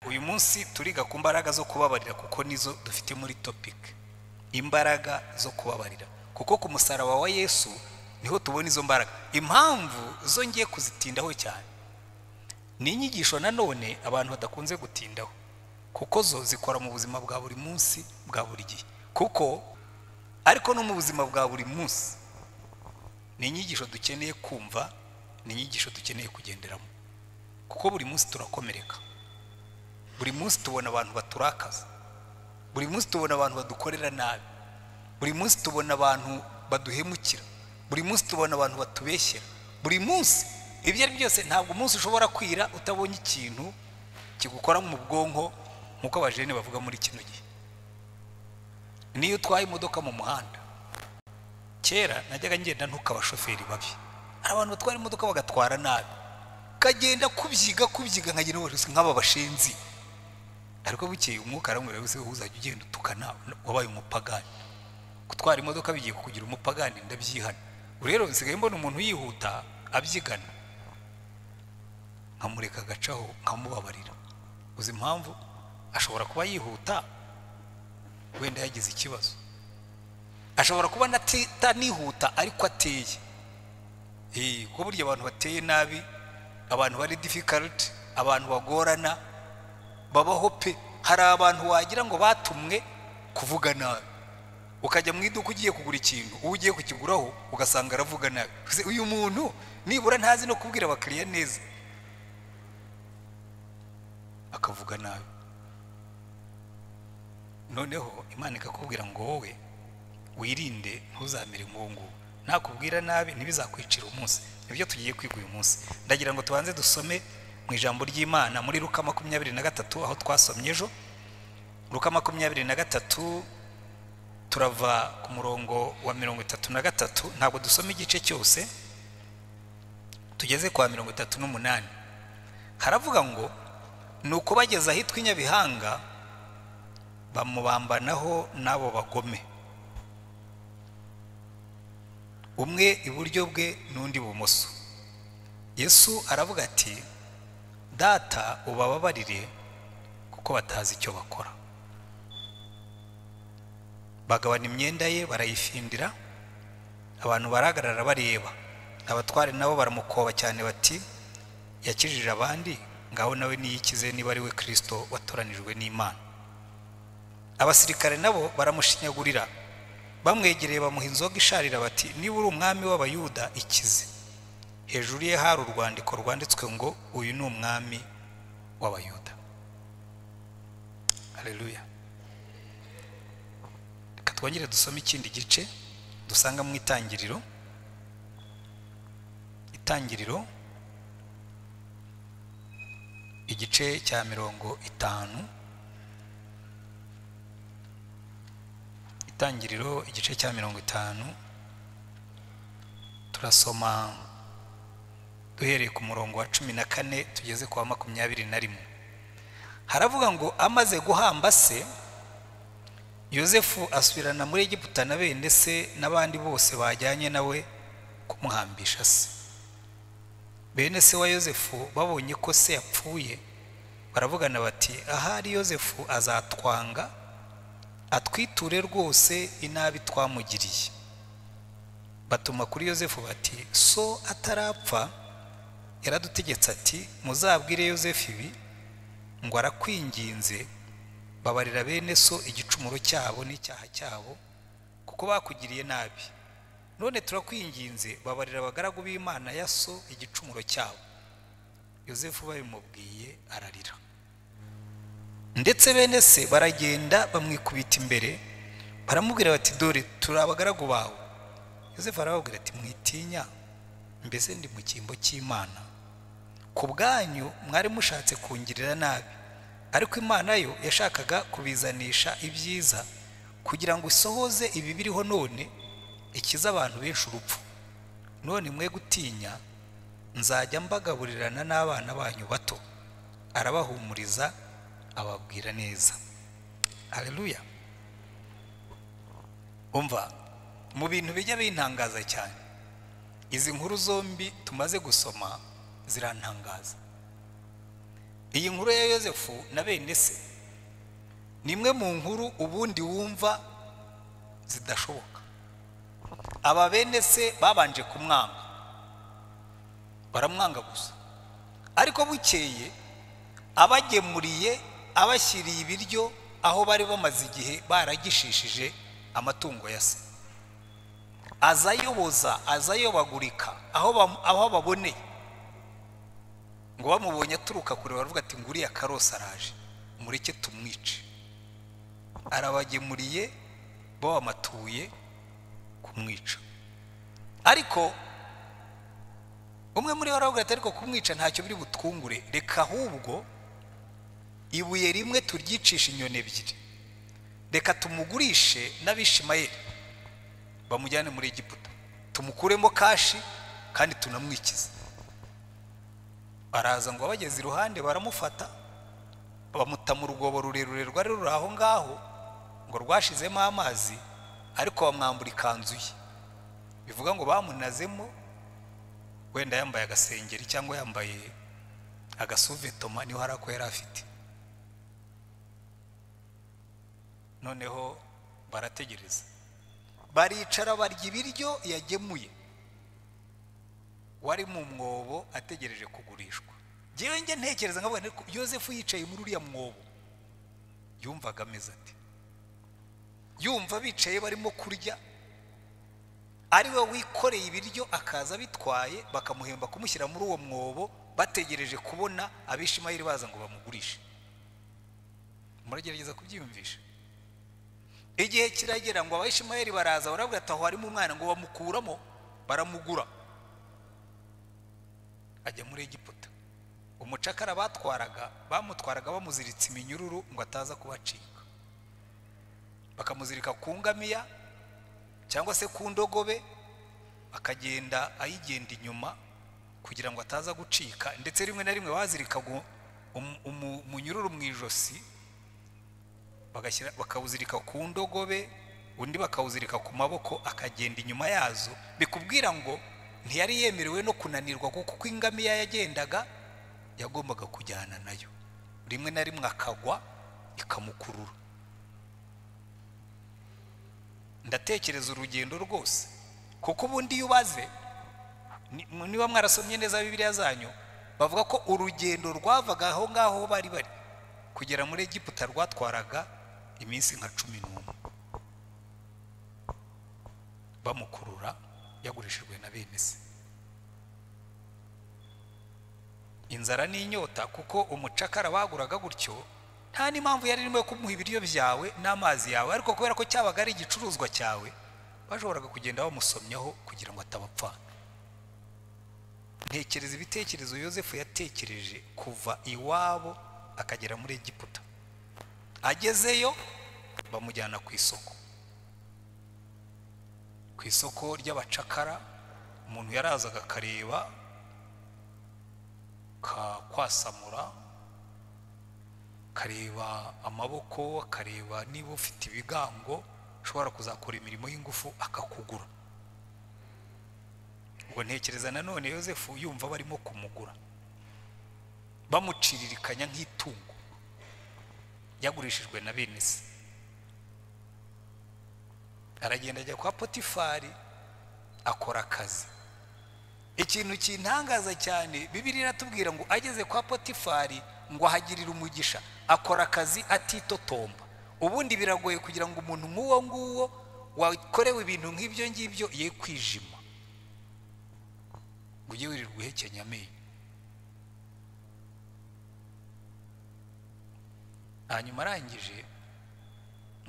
uyu munsi turiga ku mbaraga zo kubabarira kuko nizo dufite muri topiki imbaraga zo kubabarira kuko ku musaraba wa yesu niho tubona izo mbaraga impamvu zo ngiye kuzitindaho cyane ni inyigisho nanone abantu badakunze gutindaho kuko zo zikora mu buzima bwa buri munsi bwa buri gihe kuko ariko no mu buzima bwa buri munsi ni inyigisho dukeneye kumva ni inyigisho dukeneye kugenderamo kuko buri munsi turakomereka buri munsi tubona abantu baturakaza buri munsi tubona abantu badukorera nabi buri munsi tubona abantu baduhemukira buri munsi tubona abantu batubeshyera buri munsi ibyo ari byose ntabwo umunsi ushobora kwira utabonye ikintu kigukora mu bwonko nk'uko abajene bavuga muri kino gihe niyo utwaye imodoka mu muhanda kera najyaga ngenda ntukabashoferi babi hari abantu batwara imodoka bagatwara nabi kagenda kubyiga kubyiga nkagenda ubucuruzi nk'aba bashinzi ariko bukeye umwuka aramubwira wese uzajya ugenda utukana wabaye umupagani gutwara imodoka bigiye kukugira umupagani ndabyihana ubu rero nsigaye mbona umuntu yihuta abyigana nkamureka agacaho nkamubabarira uzi impamvu ashobora kuba yihuta wenda yagize ikibazo ashobora kuba atanihuta ariko ateye kuko burya abantu bateye nabi abantu bari difficult abantu bagorana babaho pe hari abantu wagira ngo batumwe kuvuga nabi ukajya mu iduka ugiye kugura ikintu uwo ugiye kukiguraho ugasanga aravuga nabi uyu muntu nibura ntazi no kubwira abakiriya neza akavuga nabi noneho imana ikakubwira ngo wowe wirinde ntuzamere nk'uwo nguwo nakubwira nabi ntibizakwicira umunsi nibyo tugiye kwiga uyu munsi ndagira ngo tubanze dusome mu ijambo ry'imana muri ruka makumyabiri na gatatu aho twasomye ejo ruka makumyabiri na gatatu turava ku murongo wa mirongo itatu na gatatu ntabwo dusoma igice cyose tugeze kwa mirongo itatu n'umunani haravuga ngo ni ukubageza ahitwa inyabihanga bamubambanaho n'abo bagome umwe iburyo bwe n'undi bumoso yesu aravuga ati data ubababarire kuko batazi icyo bakora bagabana imyenda ye barayifindira abantu barahagarara bareba abatware nabo baramukoba cyane bati yakijije abandi ngaho nawe niyikize niba ari we kirisito watoranijwe n'imana abasirikare nabo baramushinyagurira bamwegereye bamuha inzoga isharira bati niba uri umwami w'abayuda ikize hejuru ye hari urwandiko rwanditswe ngo uyu ni umwami w'abayuda hareruya reka twongere dusome ikindi gice dusanga mu itangiriro itangiriro igice cya mirongo itanu itangiriro igice cya mirongo itanu turasoma duhereye ku murongo wa cumi na kane tugeze kwa makumyabiri na rimwe haravuga ngo amaze guhamba se yosefu asubirana muri egiputa na bene se n'abandi bose bajyanye nawe kumuhambisha se bene se wa yosefu babonye ko se yapfuye baravugana bati ahari yosefu azatwanga atwiture rwose inabi twamugiriye batuma kuri yosefu bati so atarapfa yaradutegetse ati muzabwire yosefu ibi ngo arakwinginze babarira bene so igicumuro cyabo n'icyaha cyabo kuko bakugiriye nabi none turakwinginze babarira abagaragu b'imana ya so igicumuro cyabo yosefu babimubwiye ararira ndetse bene se baragenda bamwikubita imbere baramubwira bati dore turi abagaragu bawe yosefu arababwira ati mwitinya mbese ndi mu cyimbo cy'imana ku bwanyu mwari mushatse kungirira nabi ariko imana yo yashakaga kubizanisha ibyiza kugira ngo isohoze ibi biriho none ikize abantu benshi urupfu none mwe gutinya nzajya mbagaburirana n'abana banyu bato arabahumuriza ababwira neza hareruya umva mu bintu bijya bintangaza cyane izi nkuru zombi tumaze gusoma zirantangaza iyi nkuru ya yosefu na bene se ni imwe mu nkuru ubundi wumva zidashoboka aba bene se babanje kumwanga baramwanga gusa ariko bukeye abagemuriye abashyiriye ibiryo aho bari bamaze igihe baragishishije amatungo ya se aza ayoboza aza ayobagurika aho baboneye ngo bamubonye aturuka kure baravuga ati nguriya karosi araje mureke tumwice arabagemuriye babamatuye kumwica ariko umwe muri bo aravuga ati ariko kumwica ntacyo biri butwungure reka ahubwo ibuye rimwe turyicisha inyoni ebyiri reka tumugurishe n'abishimayeri bamujyane muri Egiputa tumukuremo kashi kandi tunamwikize baraza ngo abageze iruhande baramufata bamuta mu rwobo rurerure rwari ruri aho ngaho ngo rwashizemo amazi ariko bamwambura ikanzu ye bivuga ngo bamunazemo wenda yambaye agasengeri cyangwa yambaye agasuvetoma niho hari ako yari afite noneho barategereza baricara barya ibiryo yagemuye wari mu mwobo ategereje kugurishwa ngewe njye ntekereza nkavuga ariko yosefu yicaye muri uriya mwobo yumvaga ameze ati yumva bicaye barimo kurya ari we wikoreye ibiryo akaza bitwaye bakamuhemba kumushyira muri uwo mwobo bategereje kubona abishimayeri baza ngo bamugurishe muragerageza kubyiyumvisha igihe kiragera ngo abashimayeri baraza barabwira ati aho harimo umwana ngo bamukuramo baramugura ajya muri Egiputa umucakara batwaraga bamutwaraga bamuziritse iminyururu ngo ataza kubacika bakamuzirika ku ngamiya cyangwa se ku ndogobe akagenda ayigenda inyuma kugira ngo ataza gucika ndetse rimwe na rimwe bazirikaga umunyururu mu ijosi bakawuzirika ku ndogobe undi bakawuzirika ku maboko akagenda inyuma yazo bikubwira ngo ntiyari yemerewe no kunanirwa kuko ingamiya yagendaga yagombaga kujyana nayo rimwe na rimwe akagwa ikamukurura ndatekereza urugendo rwose kuko ubundi iyo ubaze niba mwarasomye neza bibiriya zanyu bavuga ko urugendo rwavaga aho ngaho bari bari kugera muri Egiputa rwatwaraga iminsi nka cumi n'umwe bamukurura yagurishijwe na bene se inzara n'inyota kuko umucakara baguraga gutyo nta n'impamvu yari irimo yo kumuha ibiryo byawe n'amazi yawe ariko kubera ko cyabaga ari igicuruzwa cyawe bashoboraga kugenda bamusomyaho kugira ngo atabapfana ntekereza ibitekerezo yosefu yatekereje kuva iwabo akagera muri Egiputa agezeyo bamujyana ku isoko ku isoko ry'abacakara umuntu yarazaga akareba kakwasamura akareba amaboko akareba niba ufite ibigango ushobora kuzakora imirimo y'ingufu akakugura ubwo ntekereza nanone yosefu yumva barimo kumugura bamuciririkanya nk'itungo yagurishijwe na bene se aragenda ajya kwa potifari akora akazi ikintu kintangaza cyane bibiri iratubwira ngo ageze kwa potifari ngo ahagirire umugisha akora akazi atitotomba ubundi biragoye kugira ngo umuntu nk'uwo nguwo wakorewe ibintu nk'ibyo ngibyo ye kwijima ngo ujye wirirwa uhekenya amenyo hanyuma arangije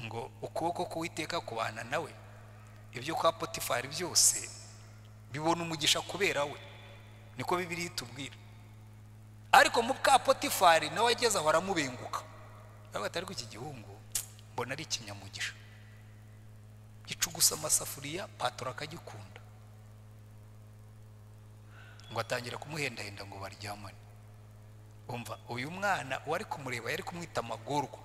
ngo ukuboko k'uwiteka kubana nawe ibyo kwa potifari byose bibona umugisha kubera we niko bibiri itubwira ariko mu bwa potifari nawe ageze aho aramubenguka baravuga ati ariko iki gihungu mbona ari ikinyamugisha gicugusa amasafuriya patoro akagikunda ngo atangira kumuhendahenda ngo baryamane umva uyu mwana uwari kumureba yari kumwita amagorwa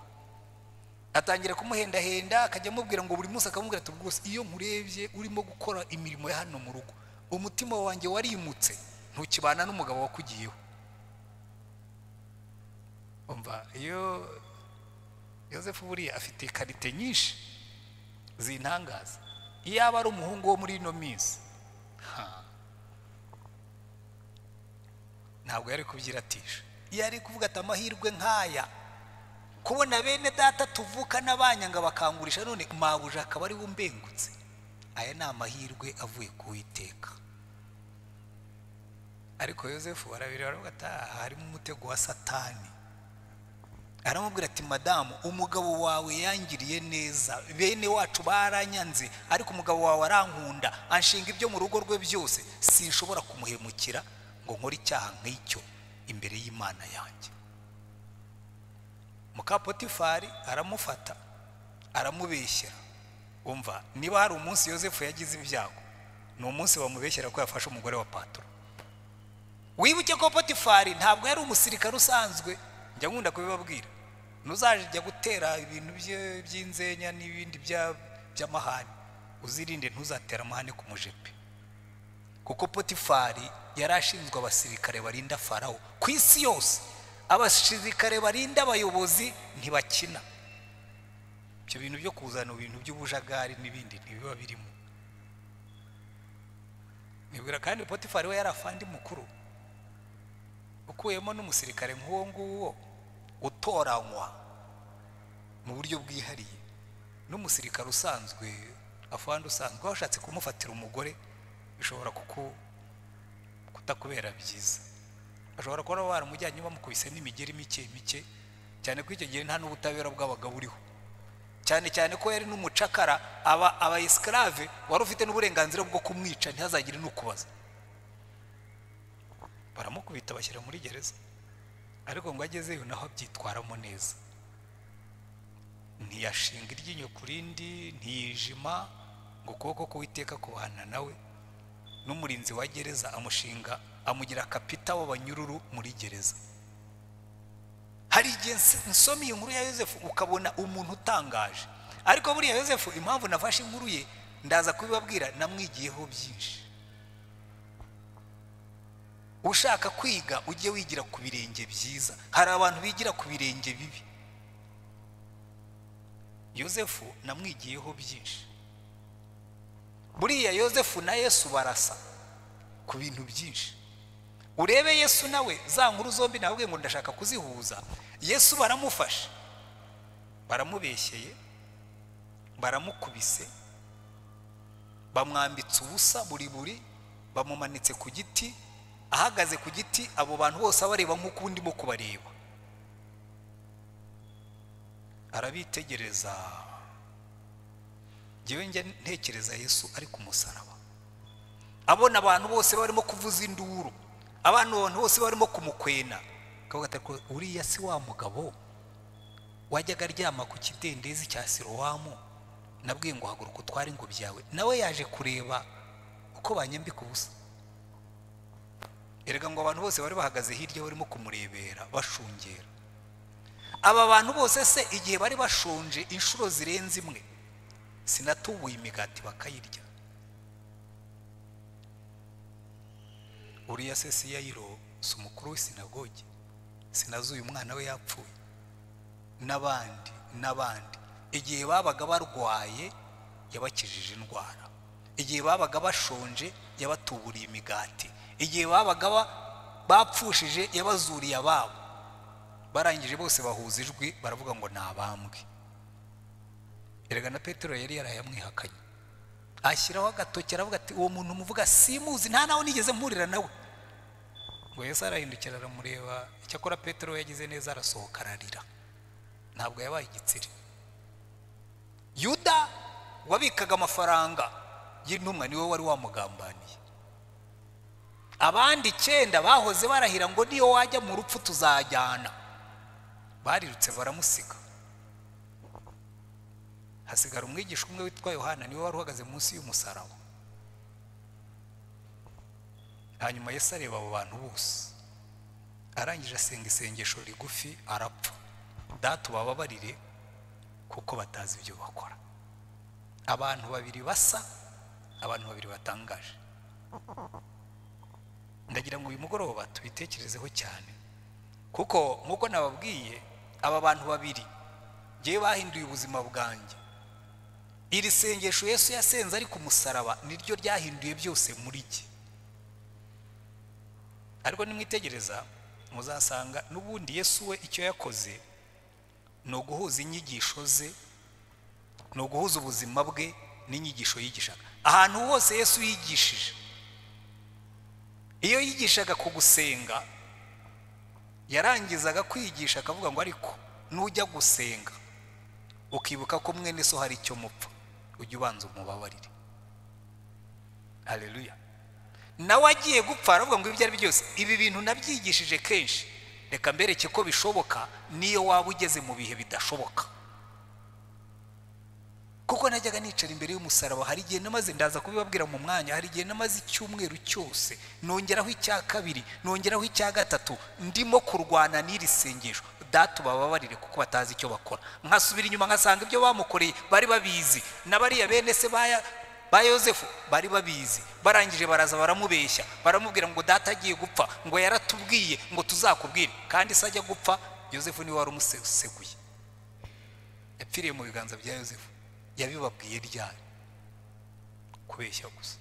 atangira kumuhendahenda akajya amubwira ngo buri munsi akamubwira ati rwose iyo nkurebye urimo gukora imirimo ya hano mu rugo umutima wanjye warimutse ntukibana n'umugabo wakugiyeho umva iyo yosefu buriya afite ikarite nyinshi zintangaza iyo aba ari umuhungu wo muri ino minsi ha. ntabwo yari kubyiratisha iyo ari kuvuga ati amahirwe nk'aya kubona bene data tuvukana banyanga bakangurisha none mabuja akaba ari we umbengutse aya ni amahirwe avuye ku witeka ariko yosefu arabiri baravuga ati aha harimo umutego wa satani aramubwira ati madamu umugabo wawe yangiriye neza bene wacu baranyanze ariko umugabo wawe arankunda anshinga ibyo mu rugo rwe byose sinshobora kumuhemukira ngo nkore icyaha nk'icyo imbere y'imana yanjye mukapotifari aramufata aramubeshyera umva niba hari umunsi yosefu yagize ibyago ni umunsi bamubeshyera ko yafashe umugore wa patoro wibuke ko potifari ntabwo yari umusirikare usanzwe njya nkunda kubibabwira ntuzajya gutera ibintu bye by'inzenya n'ibindi by'amahane uzirinde ntuzatera amahane ku mujepe kuko potifari yari ashinzwe abasirikare barinda farawo ku isi yose abasirikare barinda abayobozi ntibakina ibyo bintu byo kuzana ibintu by'ubujagari n'ibindi ntibiba birimo nibwira kandi potifari we yari afandi mukuru ukuyemo n'umusirikare nk'uwo nguwo utoranywa mu buryo bwihariye n'umusirikare usanzwe afandi usanzwe washatse kumufatira umugore bishobora kutakubera byiza bashobora kuba baramujyanye bamukubise n'imigeri mike mike cyane ko icyo gihe nta n'ubutabera bwabaga buriho cyane cyane ko yari n'umucakara aba aba esikarave wari ufite n'uburenganzira bwo kumwica ntihazagire n'ukubaza baramukubita bashyira muri gereza ariko ngo agezeyo naho abyitwaramo neza ntiyashinga iryinyo ku rindi ntiyijima ngo ukuboko k'uwiteka kubana nawe n'umurinzi wa gereza amushinga amugira kapita w'abanyururu muri gereza hari igihe nsoma iyi nkuru ya yosefu ukabona umuntu utangaje ariko buriya yosefu impamvu nafashe inkuru ye ndaza kubibabwira namwigiyeho byinshi ushaka kwiga ujye wigira ku birenge byiza hari abantu bigira ku birenge bibi yosefu namwigiyeho byinshi buriya yosefu na yesu barasa ku bintu byinshi urebe yesu nawe za nkuru zombi ntabwo ngo ndashaka kuzihuza yesu baramufashe baramubeshyeye baramukubise bamwambitse ubusa buri buri bamumanitse ku giti ahagaze ku giti abo bantu bose abareba nk'uko ubu ndimo kubareba arabitegereza ngewe njya ntekereza yesu ari ku musaraba abona abantu bose barimo kuvuza induru abantu bose barimo kumukwena ko uriya si wa mugabo wajyaga aryama ku kidendezi cya sirowamu nabwiye ngo haguruka utware ingobyi yawe nawe yaje kureba uko banyambika ubusa erega ngo abantu bose bari bahagaze hirya barimo kumurebera bashungera aba bantu bose se igihe bari bashonje inshuro zirenze imwe sinatubuye imigati bakayirya uriya se si yayiro si umukuru w'isinagogi sinazi uyu mwana we yapfuye n'abandi n'abandi igihe babaga barwaye yabakijije indwara igihe babaga bashonje yabatuburiye imigati igihe babaga bapfushije yabazuriye ababo barangije bose bahuza ijwi baravuga ngo ni abambwe erega na petero yari yarayamwihakanye ashyiraho agatoki aravuga ati uwo muntu umuvuga simuzi nta nawe nigeze mpurira nawe ngo yose arahindukira aramureba icyakora petero yagize neza arasohoka ararira ntabwo yabaye igitsiri yuda wabikaga amafaranga y'intumwa niwe wari wamugambaniye abandi icyenda bahoze barahira ngo niyo wajya mu rupfu tuzajyana barirutse baramusiga hasigara umwigisha umwe witwa yohana niwe wari uhagaze munsi y'umusaraba hanyuma yesu areba abo bantu bose arangije asenga isengesho rigufi arapfa data ubababarire kuko batazi ibyo bakora abantu babiri basa abantu babiri batangaje ndagira ngo uyu mugoroba tubitekerezeho cyane kuko nk'uko nababwiye aba bantu babiri ngewe bahinduye ubuzima bwanjye iri sengesho Yesu yasenze ari ku musaraba niryo ryahinduye byose muri jye ariko nimwitegereza muzasanga n'ubundi Yesu we icyo yakoze ni uguhuza inyigisho ze ni uguhuza ubuzima bwe n'inyigisho yigishaga ahantu hose Yesu yigishije iyo yigishaga ku gusenga yarangizaga kwigisha akavuga ngo ariko nujya gusenga ukibuka ko mwene so hari icyo mupfa ujya ubanza umubabarire hareruya nawe agiye gupfa aravuga ngo ibyo ari byo byose ibi bintu nabyigishije kenshi reka mbereke ko bishoboka niyo waba ugeze mu bihe bidashoboka kuko najyaga nicara imbere y'umusaraba hari igihe namaze ndaza kubibabwira mu mwanya hari igihe namaze icyumweru cyose nongeraho icya kabiri nongeraho icya gatatu ndimo kurwana n'iri sengesho data ubababarire kuko batazi icyo bakora nkasubira inyuma nkasanga ibyo bamukoreye bari babizi na bariya bene se baya ba yosefu bari babizi barangije baraza baramubeshya baramubwira ngo data agiye gupfa ngo yaratubwiye ngo tuzakubwire kandi se ajya gupfa yosefu niwe wari umuseguye yapfiriye mu biganza bya yosefu yabibabwiye ryari kubeshya gusa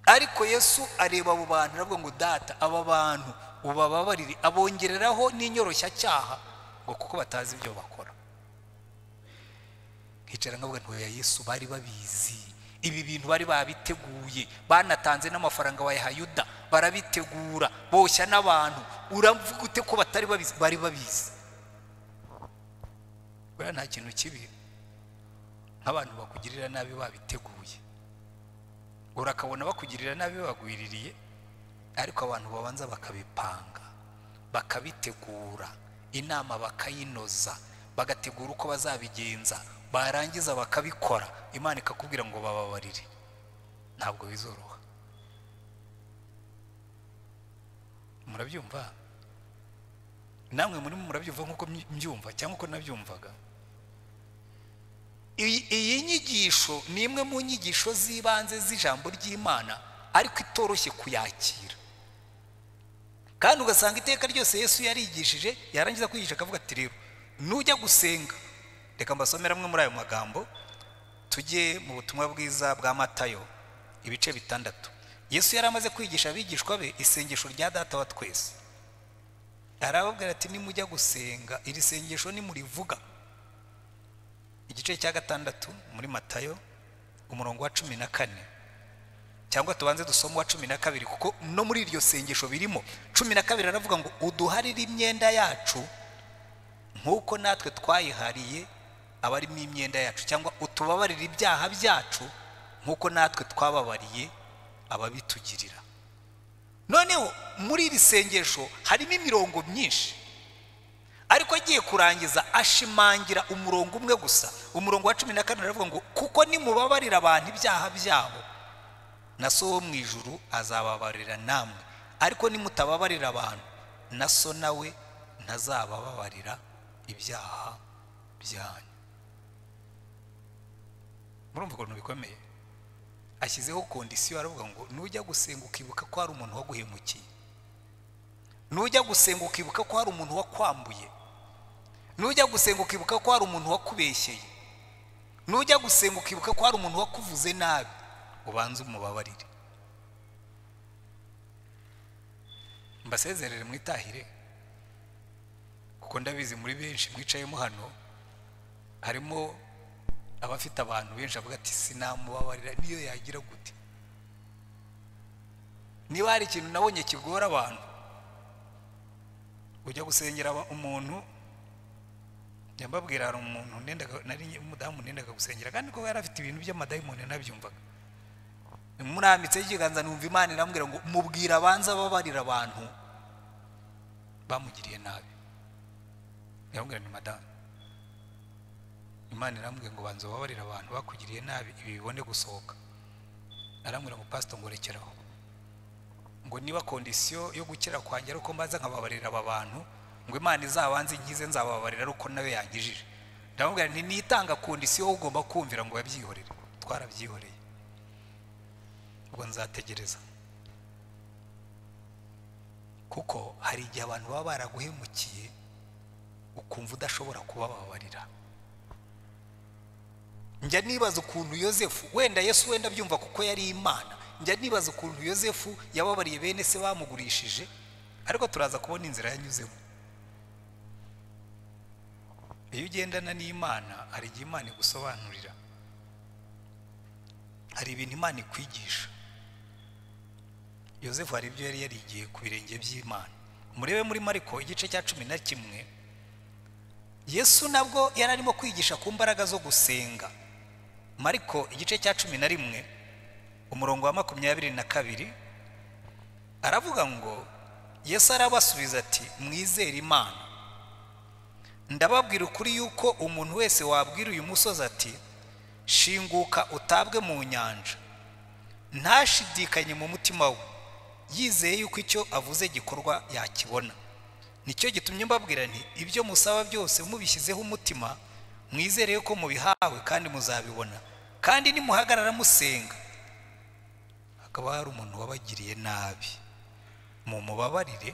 ariko yesu areba abo bantu aravuga ngo data aba bantu ubababarire abongereraho n'inyoroshya ngo kuko batazi ibyo bakora hicara nkavuga ntoya yesu bari babizi ibi bintu bari babiteguye banatanze n'amafaranga bayaha yuda barabitegura boshya n'abantu uravuga ute ko batari babizi bari babizi buriya nta kintu kibi nk'abantu bakugirira nabi babiteguye urakabona bakugirira nabi bagwiririye ariko abantu babanza bakabipanga bakabitegura inama bakayinoza bagategura uko bazabigenza barangiza bakabikora imana ikakubwira ngo bababarire ntabwo bizoroha murabyumva namwe murimo murabyumva nk'uko mbyumva cyangwa uko nabyumvaga iyi nyigisho ni imwe mu nyigisho z'ibanze z'ijambo ry'imana ariko itoroshye kuyakira kandi ugasanga iteka ryose yesu yarigishije yarangiza kwigisha akavuga ati rero nujya gusenga reka mbasomere amwe muri ayo magambo tujye mu butumwa bwiza bwa matayo ibice bitandatu yesu yari amaze kwigisha abigishwa be isengesho rya data wa twese arababwira ati nimujya gusenga iri sengesho nimurivuga igice cya gatandatu muri matayo umurongo wa cumi na kane cyangwa tubanze dusoma uwa cumi na kabiri kuko no muri iryo sengesho birimo cumi na kabiri aravuga ngo uduharire imyenda yacu nk'uko natwe twayihariye abarimo imyenda yacu cyangwa utubabarira ibyaha byacu nk'uko natwe twababariye ababitugirira noneho muri iri sengesho harimo imirongo myinshi ariko agiye kurangiza ashimangira umurongo umwe gusa umurongo wa cumi na kane aravuga ngo kuko nimubabarira abantu ibyaha byabo na so wo mu ijuru azababarira namwe ariko nimutababarira abantu na so nawe ntazabababarira ibyaha byanyu murumva ukuntu bikomeye ashyizeho kondisiyo aravuga ngo nujya gusenga ukibuka ko hari umuntu waguhemukiye nujya gusenga ukibuka ko hari umuntu wakwambuye nujya gusenga ukibuka ko hari umuntu wakubeshyeye nujya gusenga ukibuka ko hari umuntu wakuvuze nabi ubanze umubabarire mbasezerere mwitahire kuko ndabizi muri benshi mwicayemo hano harimo abafite abantu benshi avuga ati sinamubabarira niyo yagira gute niba hari ikintu nabonye kigora abantu ujya gusengera umuntu nyambabwira hari umuntu umudamu nendaga gusengera kandi ko yari afite ibintu by'amadayimoni nabyumvaga murambitseho ikiganza numva imana irambwira ngo mubwire abanza babarira abantu bamugiriye nabi irambwira ni madamu imana irambwira ngo banza ubabarire abantu bakugiriye nabi ibi bibone gusohoka arambwira ngo pasito ngorekeraho ngo niba kondisiyo yo gukira kwanjye ari uko mbanza nkababarira aba bantu ngo imana izabanze inkize nzababarira ari uko nawe yangijije ndamubwira nti nitanga kondisiyo ugomba kumvira ngo babyihorere twarabyihoreye ubwo nzategereza kuko hari igihe abantu baba baraguhemukiye ukumva udashobora kubababarira njya nibaza ukuntu yosefu wenda yesu wenda byumva kuko yari imana njya nibaza ukuntu yosefu yababariye bene se bamugurishije ariko turaza kubona inzira yanyuzemo iyo ugendana n'imana hari igihe imana igusobanurira hari ibintu imana ikwigisha yosefu hari ibyo yari yarigiye ku birenge by'imana murebe muri mariko igice cya cumi na kimwe yesu nabwo yari arimo kwigisha ku mbaraga zo gusenga mariko igice cya cumi na rimwe umurongo wa makumyabiri na kabiri aravuga ngo yesu arabasubiza ati mwizere imana ndababwira ukuri yuko umuntu wese wabwira uyu musozi ati shinguka utabwe mu nyanja ntashidikanye mu mutima we yizeye yuko icyo avuze gikorwa yakibona nicyo gitumye mbabwira nti ibyo musaba byose mubishyizeho umutima mwizere yuko mubihawe kandi muzabibona kandi nimuhagarara musenga hakaba hari umuntu wabagiriye nabi mumubabarire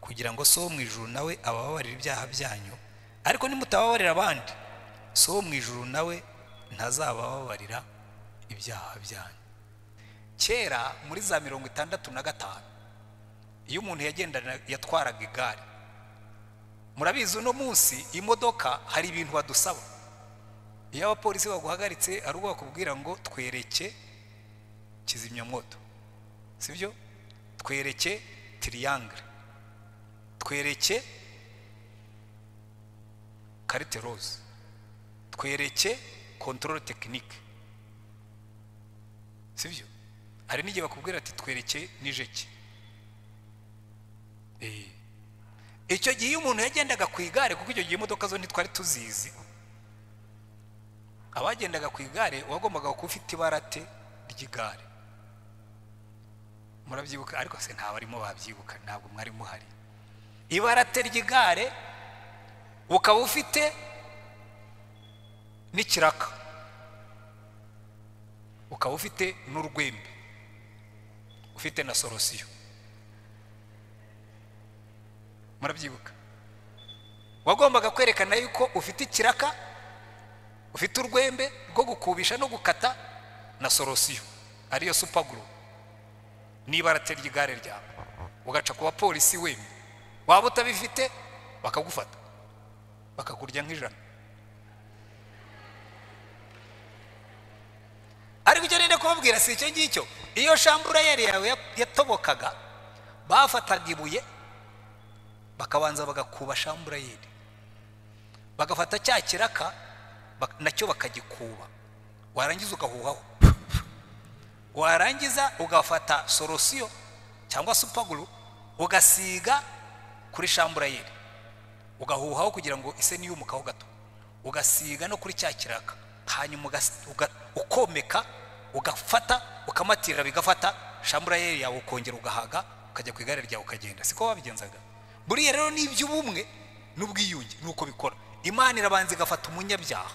kugira ngo so wo mu ijuru nawe abababarire ibyaha byanyu ariko nimutababarira abandi so wo mu ijuru nawe ntazabababarira ibyaha byanyu kera muri za mirongo itandatu na gatanu iyo umuntu yagendana yatwaraga igare murabizi uno munsi imodoka hari ibintu badusaba iyo abapolisi baguhagaritse ari ubwo bakubwira ngo twereke kizimyamwoto si byo twereke tiriyangire twereke karite roze twereke kontorore tekinike si byo hari n'igihe bakubwira ati twereke nijeki icyo gihe iyo umuntu yagendaga ku igare kuko icyo gihe imodoka zo ntitwari tuzizi abagendaga ku igare wagombaga kuba ufite ibarate ry'igare murabyibuka ariko se nta barimo babyibuka ntabwo mwari muhari ibarate ry'igare ukaba ufite n'ikiraka ukaba ufite n'urwembe ufite na sorosiyo murabyibuka wagombaga kwerekana yuko ufite ikiraka ufite urwembe rwo gukubisha no gukata na sorosiyo ariyo supaguru niba ry'igare igare ryawe ugaca ku bapolisi wemye waba utabifite bakagufata bakakurya nk'ijana ariko icyo rero kubabwira si icyo ngicyo iyo shambura yari yawe yatobokaga bafataga ibuye bakabanza bagakuba shamburayeri bagafata cya kiraka nacyo bakagikuba warangiza ugahuhaho warangiza ugafata sorosiyo cyangwa supaguru ugasiga kuri shamburayeri ugahuhaho kugira ngo ise niyumukaho gato ugasiga no kuri cya kiraka hanyuma ukomeka ugafata ukamatirira bigafata shamburayeri yawe ukongera ugahaga ukajya ku igare ryawe ukagenda siko wabigenzaga buriya rero ni iby'ubumwe n'ubwiyunge ni uko bikora imana irabanza igafata umunyabyaha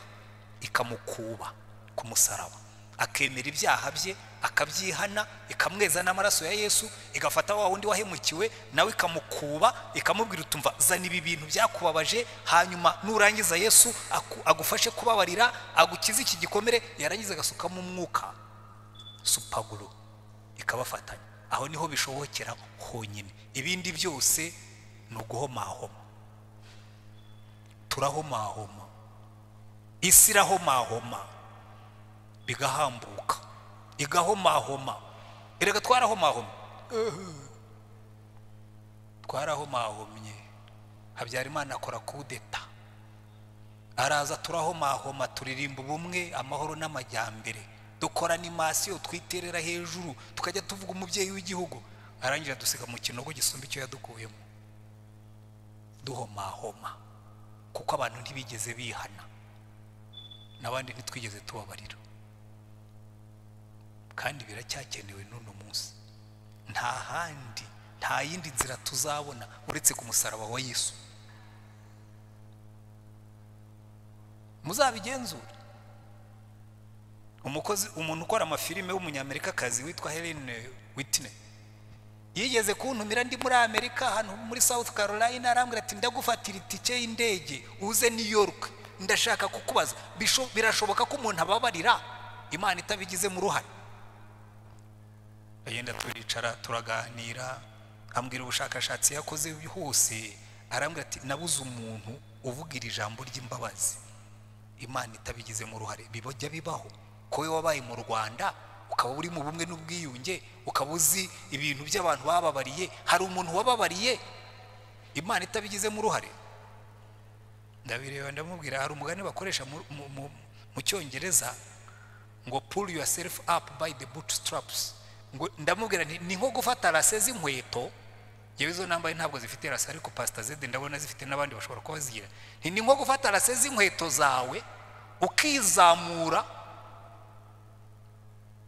ikamukuba ku musaraba akemera ibyaha bye akabyihana ikamweza n'amaraso ya yesu igafata wa wundi wahemukiwe nawe ikamukuba ikamubwira utumva zana ibi bintu byakubabaje hanyuma nurangiza yesu agufashe kubabarira agukize iki gikomere yarangiza agasukamo umwuka supaguru ikabafatanya aho niho bishobokera honyine ibindi byose ni uguhomahoma turahomahoma isi irahomahoma bigahambuka igahomahoma erega twarahomahoma twarahomahomye habyarimana akora kudeta araza turahomahoma turirimba ubumwe amahoro n'amajyambere dukora animasiyo twiterera hejuru tukajya tuvuga umubyeyi w'igihugu arangira dusiga mu kinogo gisumba icyo yadukuyemo duhomahoma kuko abantu ntibigeze bihana n'abandi ntitwigeze tubabarira kandi biracyakenewe n'uno munsi nta handi nta yindi nzira tuzabona uretse ku musaraba wa yesu muzabigenzura umukozi umuntu ukora amafilime w'umunyamerikakazi witwa Helen Whitney yigeze kuntumira ndi muri amerika ahantu muri south carolina arambwira ati ndagufatira itike y'indege uze new york ndashaka kukubaza Bisho- birashoboka ko umuntu ababarira imana itabigizemo uruhare agenda turicara turaganira ambwira ubushakashatsi yakoze bwihuse arambwira ati nabuze umuntu uvuga iri jambo ry'imbabazi imana itabigizemo uruhare bijya bibaho ko wowe wabaye mu rwanda ukaba uri mu bumwe n'ubwiyunge ukaba uzi ibintu by'abantu bababariye hari umuntu wababariye imana itabigizemo uruhare ndabireba ndamubwira hari umugani bakoresha mu- mu- mu- mu cyongereza ngo pull yourself up by the bootstraps ngo ndamubwira nti ni nko gufata rase z'inkweto yewe izo nambaye ntabwo zifite rase ariko pasita zede ndabona zifite n'abandi bashobora kuba bazigira nti ni nko gufata rase z'inkweto zawe ukizamura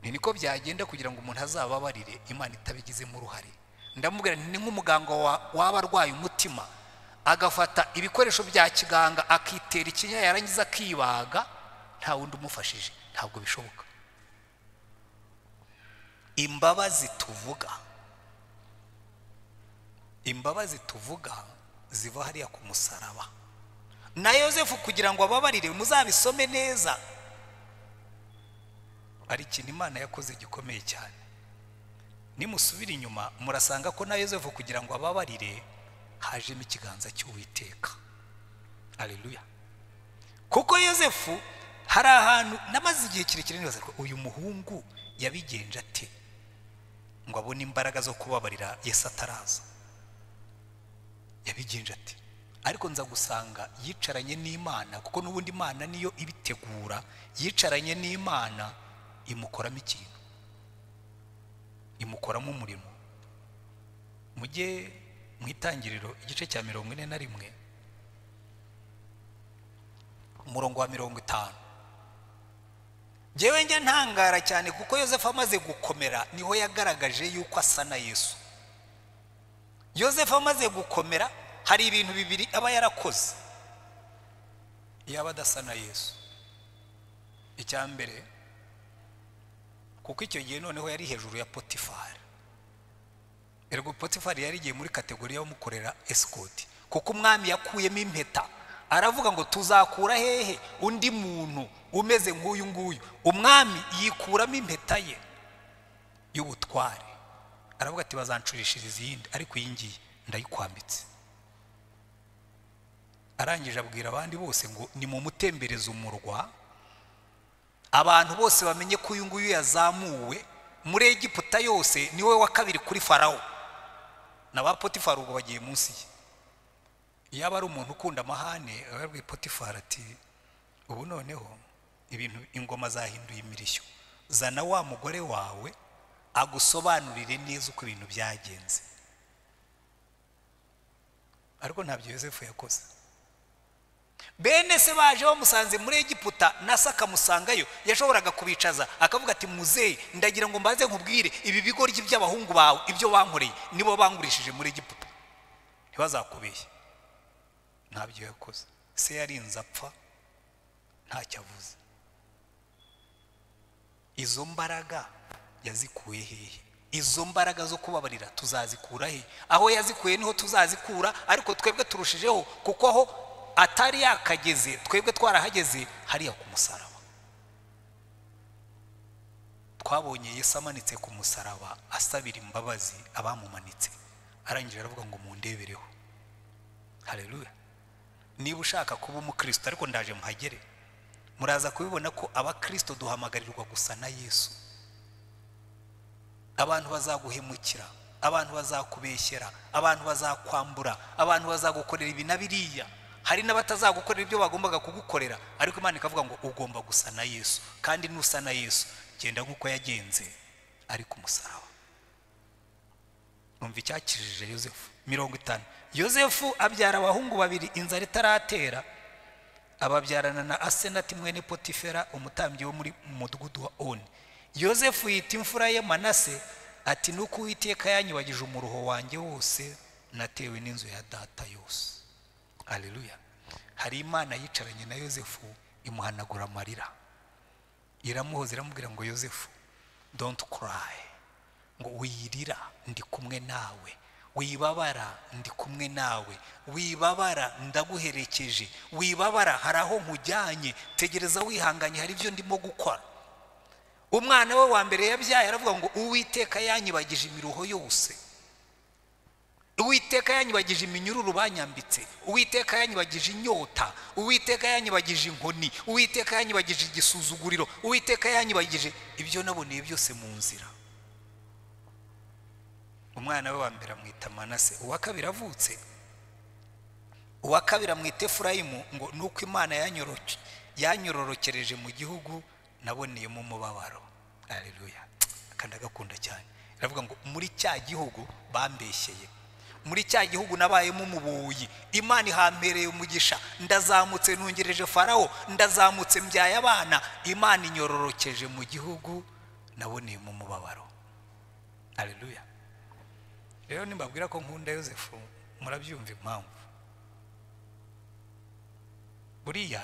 ni niko byagenda kugira ngo umuntu azababarire imana itabigizemo uruhare ndamubwira nti ni nk'umuganga wa- waba arwaye umutima agafata ibikoresho bya kiganga akitera ikinya yarangiza akibaga nta wundi umufashije ntabwo bishoboka imbabazi tuvuga imbabazi tuvuga ziva hariya ku musaraba na yosefu kugira ngo ababarire muzabisome neza hari ikintu imana yakoze gikomeye cyane nimusubira inyuma murasanga ko na yosefu kugira ngo ababarire hajemo ikiganza cy'uwiteka aleluya kuko yosefu hari ahantu namaze igihe kirekire nibaza ko uyu muhungu yabigenje ate ngo abone imbaraga zo kubabarira yesu ataraza yabigenje ati ariko nza gusanga yicaranye n'imana kuko n'ubundi imana niyo ibitegura yicaranye n'imana imukoramo ikintu imukoramo umurimo mujye mu itangiriro igice cya mirongo ine na rimwe umurongo wa mirongo itanu njyewe njya ntangara cyane kuko yosefu amaze gukomera niho yagaragaje yuko asa na yesu yosefu amaze gukomera hari ibintu bibiri aba yarakoze yaba adasa na yesu icya mbere kuko icyo gihe noneho yari hejuru ya potifari ergo potifari yari igiye muri kategori y'abamukorera esikoti kuko umwami yakuyemo impeta aravuga ngo tuzakura hehe undi muntu umeze nk'uyu nguyu umwami yikuramo impeta ye y'ubutware aravuga ati bazancurishiriza iyindi ariko iyi ngiyi ndayikwambitse arangije abwira abandi bose ngo nimumutembereze umurwa abantu bose bamenye ko uyu nguyu yazamuwe muri egiputa yose ni we wa kabiri kuri farawo na ba potifari ubwo bagiye munsi ye yaba ari umuntu ukunda amahane aba yabwiye potifari ati ubu noneho ibintu ingoma zahinduye imirishyo zana wa mugore wawe agusobanurire neza uko ibintu byagenze ariko ntabyo yosefu yakoze bene se baje bamusanze muri egiputa na se akamusangayo yashoboraga kubicaza akavuga ati muzeyi ndagira ngo mbaze nkubwire ibi bigoryi by'abahungu bawe ibyo bankoreye nibo bangurishije muri egiputa ntibazakubeshye ntabyo yakoze se yarinze apfa ntacyo avuze izo mbaraga yazikuye hehe izo mbaraga zo kubabarira tuzazikura he aho yazikuye niho tuzazikura ariko twebwe turushijeho kuko aho atari yakageze twebwe twarahageze hariya ku musaraba twabonye yesu amanitse ku musaraba asabira imbabazi abamumanitse arangije aravuga ngo mundebereho hareruya niba ushaka kuba umukristo ariko ndaje muhagere muraza kubibona ko abakristo duhamagarirwa gusa na yesu abantu bazaguhemukira abantu bazakubeshyera abantu bazakwambura abantu bazagukorera ibi na biriya hari n'abatazagukorera ibyo bagombaga kugukorera ariko imana ikavuga ngo ugomba gusa na yesu kandi nusa na yesu genda nk'uko yagenze ari ku musaraba numva icyakijije yosefu mirongo itanu yosefu abyara abahungu babiri inzara itaratera ababyarana na asenati mwene potifera umutambyi wo muri mu mudugudu wa oni yosefu yita imfura ye manase ati nuko uwiteka yanyibagije umuruho wanjye wose natewe n'inzu ya data yose aleluya hari imana yicaranye na yosefu imuhanagura amarira iramuhoza iramubwira ngo yosefu don't cry ngo wirira ndi kumwe nawe wibabara ndi kumwe nawe wibabara ndaguherekeje wibabara hari aho nkujyanye tegereza wihanganye hari ibyo ndimo gukora umwana we wa mbere yabyaye aravuga ngo uwiteka yanyibagije imiruho yose uwiteka yanyibagije iminyururu banyambitse uwiteka yanyibagije inyota uwiteka yanyibagije inkoni uwiteka yanyibagije igisuzuguriro uwiteka yanyibagije ibyo naboneye byose mu nzira umwana we wa mbere amwita manase uwa kabiri avutse uwa kabiri amwita efurayimu ngo ni uko imana yanyororokereje mu gihugu naboneyemo umubabaro areruya kandi agakunda cyane iravuga ngo muri cya gihugu bambeshyeye muri cya gihugu nabayemo umubuyi imana ihambereye umugisha ndazamutse ntungereje farawo ndazamutse mbyaye abana imana inyororokeje mu gihugu naboneyemo umubabaro areruya rero nimbabwira ko nkunda yosefu murabyumva impamvu buriya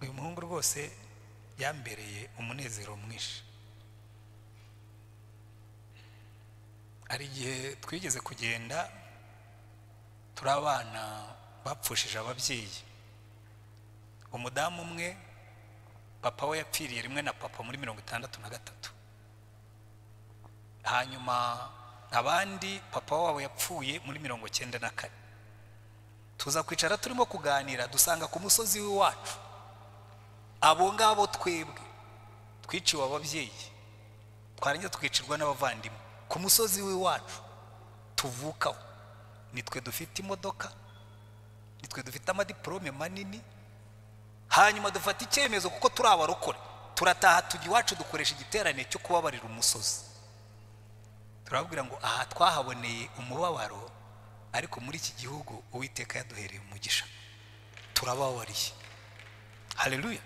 uyu muhungu rwose yambereye umunezero mwinshi hari igihe twigeze kugenda turi abana bapfushije ababyeyi umudamu umwe papa we yapfiriye rimwe na papa muri mirongo itandatu na gatatu hanyuma abandi papa wabo yapfuye muri mirongo icyenda na kane tuza kwicara turimo kuganira dusanga ku musozi w'iwacu abo ngabo twebwe twiciwe ababyeyi twarangiza twicirwa n'abavandimwe ku musozi w'iwacu tuvukaho nitwe dufite imodoka nitwe dufite amadiporome manini hanyuma dufata icyemezo kuko turi abarokore turataha tujya iwacu dukoresha igiterane cyo kubabarira umusozi turababwira ngo aha twahaboneye umubabaro ariko muri iki gihugu uwiteka yaduhereye umugisha turababariye hareruya